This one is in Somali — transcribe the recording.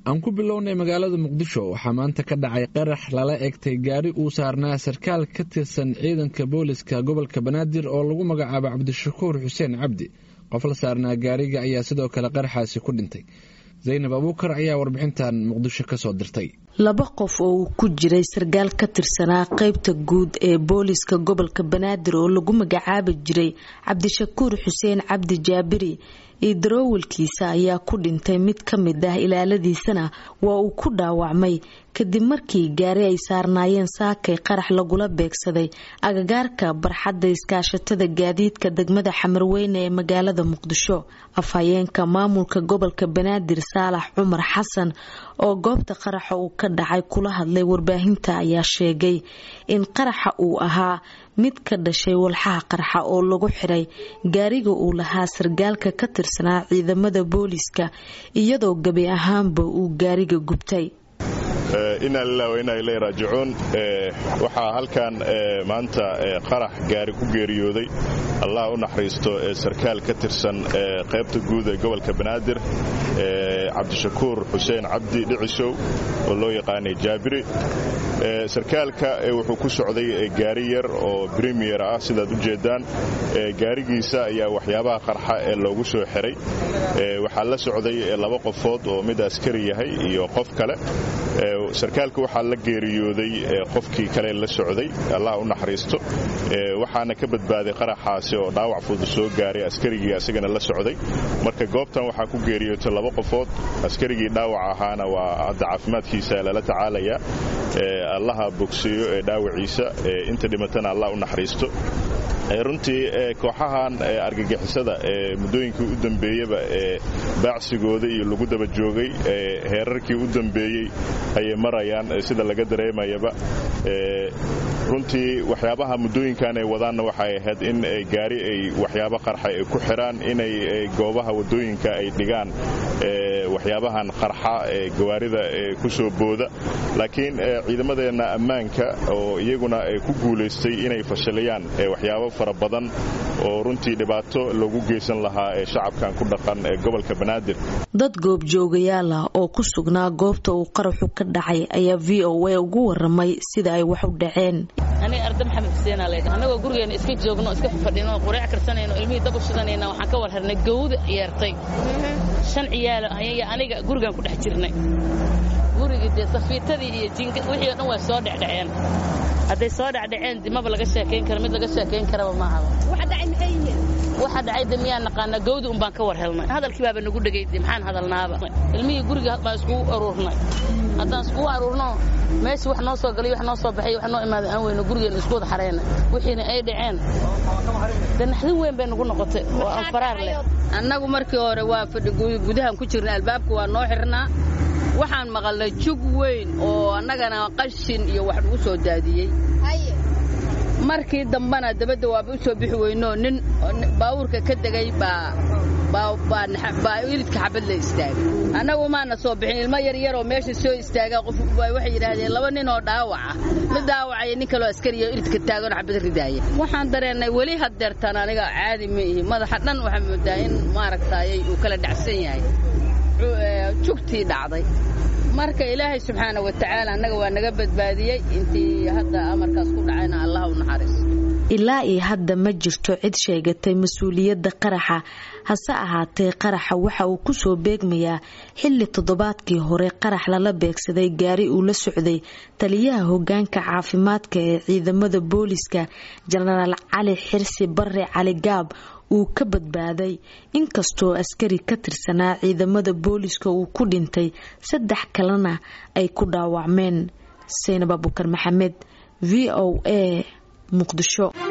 aan ku bilownay magaalada muqdisho waxaa maanta ka dhacay qarax lala egtay gaari uu saarnaa sarkaal ka tirsan ciidanka booliska gobolka banaadir oo lagu magacaabo cabdishakuur xuseen cabdi qof la saarnaa gaariga ayaa sidoo kale qaraxaasi ku dhintay zaynab abuukar ayaa warbixintan muqdisho kasoo dirtay laba qof oo uu ku jiray sarkaal ka tirsanaa qeybta guud ee booliska gobolka banaadir oo lagu magacaabi jiray cabdishakuur xuseen cabdi jaabiri iyo daroowalkiisa ayaa ku dhintay mid ka mid ah ilaaladiisana waa uu ku dhaawacmay kadib markii gaari ay saarnaayeen saakay qarax lagula beegsaday agagaarka barxadda iskaashatada gaadiidka degmada xamarweyne ee magaalada muqdisho afhayeenka maamulka gobolka banaadir saalax cumar xasan oo goobta qaraxa uu ka dhacay kula hadlay warbaahinta ayaa sheegay in qaraxa uu ahaa mid ka dhashay walxaha qarxa oo lagu xiray gaariga uu lahaa sargaalka ka tirsanaa ciidamada booliska iyadoo gebi ahaanba uu gaariga gubtay inaa lilah wa inaa ilay raajicuun waxaa halkan maanta qarax gaari ku geeriyooday allah u naxariisto sarkaal ka tirsan qaybta guud ee gobolka banaadir cabdishakuur xuseen cabdi dhicishow oo loo yaqaanay jaabiri sarkaalka wuxuu ku socday gaari yar oo bremiyer ah sidaad u jeedaan gaarigiisa ayaa waxyaabaha qarxa ee loogu soo xiray waxaa la socday laba qofood oo mid askari yahay iyo qof kale sarkaalka waxaa la geeriyooday qofkii kale la socday allah u naxariisto waxaana ka badbaaday qaraxaasi oo dhaawac fudud soo gaaray askarigii asagana la socday marka goobtan waxaa ku geeriyootay laba qofood askarigii dhaawac ahaana waa hadda caafimaadkiisa lala tacaalayaa allaha bogseeyo ee dhaawaciisa inta dhimatana allah u naxariisto runtii kooxahan argagixisada ee muddooyinkii u dambeeyeba ee baacsigooda iyo lagu daba joogay heerarkii u dambeeyey ayay marayaan sida laga dareemayaba runtii waxyaabaha muddooyinkan ay wadaanna waxay ahayd in gaari ay waxyaabo qarxa ay ku xiraan inay goobaha waddooyinka ay dhigaan waxyaabahan qarxa ee gawaarida ku soo booda laakiin ciidamadeenna ammaanka oo iyaguna ku guulaystay inay fashilayaan waxyaabo fara badan oo runtii dhibaato loogu geysan lahaa ee shacabkan ku dhaqan ee gobolka banaadir dad goobjoogayaal ah oo ku sugnaa goobta uu qaraxu ka dhacay ayaa v o a ugu waramay sida ay wax u dhaceen aniga arda maxamed xuseenaa leedha annagoo gurigeena iska joogno iska fadhino qureec karsanayno ilmihii dab u shidanayna waxaan ka war harnay gawda yeertay shan ciyaalo ayaya aniga gurigaan ku dhex jirnay gurigii dee safiitadii iyo jinka wixii o dhan waa soo dhecdhaceen hadday soo dhacdhaceen dimaba laga sheekayn kara mid laga sheekayn karaba maaha waxa dhacay de miyaan naqaanaa gawdi un baan ka war helnay hadalkii baaba nagu dhegay de maxaan hadalnaaba ilmihii guriga baan iskugu aruurnay haddaan iskugu aruurno meeshii wax noo soo galay wax noo soo baxay wax noo imaaday aan weyno gurigeena isku wada xareyna wixiina ay dhaceen de naxdin weyn bay nagu noqotay oo aan faraar leh annagu markii hore waa fadhi gudahan ku jirna albaabka waa noo xirnaa waxaan maqalnay jug weyn oo annagana qashin iyo wax lagu soo daadiyey markii dambana dabadda waaba u soo bixi weynoo nin baawuurka ka degay baa ilidka xabad la istaagay annagu maana soo bixin ilmo yaryaroo meesha soo istaaga qof waxay yidhaahdeen laba nin oo dhaawaca mid dhaawacaya nin kaloo askariya ilidka taagan xabad ridaaya waxaan dareennay weli haddeertaan aniga caadi ma ihi madaxa dhan waxaa moodaa in maaragtaayay uu kala dhacsan yahay jugtii dhacday marka ilaahay subxaana wa tacaala annaga waa naga badbaadiyey intii hadda amarkaas ku dhacayna allah u naxariiso ilaa iyo hadda ma jirto cid sheegatay mas-uuliyadda qaraxa hase ahaatee qaraxa waxa uu kusoo beegmayaa xilli toddobaadkii hore qarax lala beegsaday gaari uu la socday taliyaha hogaanka caafimaadka ee ciidamada booliska jenaraal cali xirsi bare cali gaab uu ka badbaaday inkastoo askari ka tirsanaa ciidamada booliska uu ku dhintay saddex kalena ay ku dhaawacmeen saynab abukar maxamed v o a muqdisho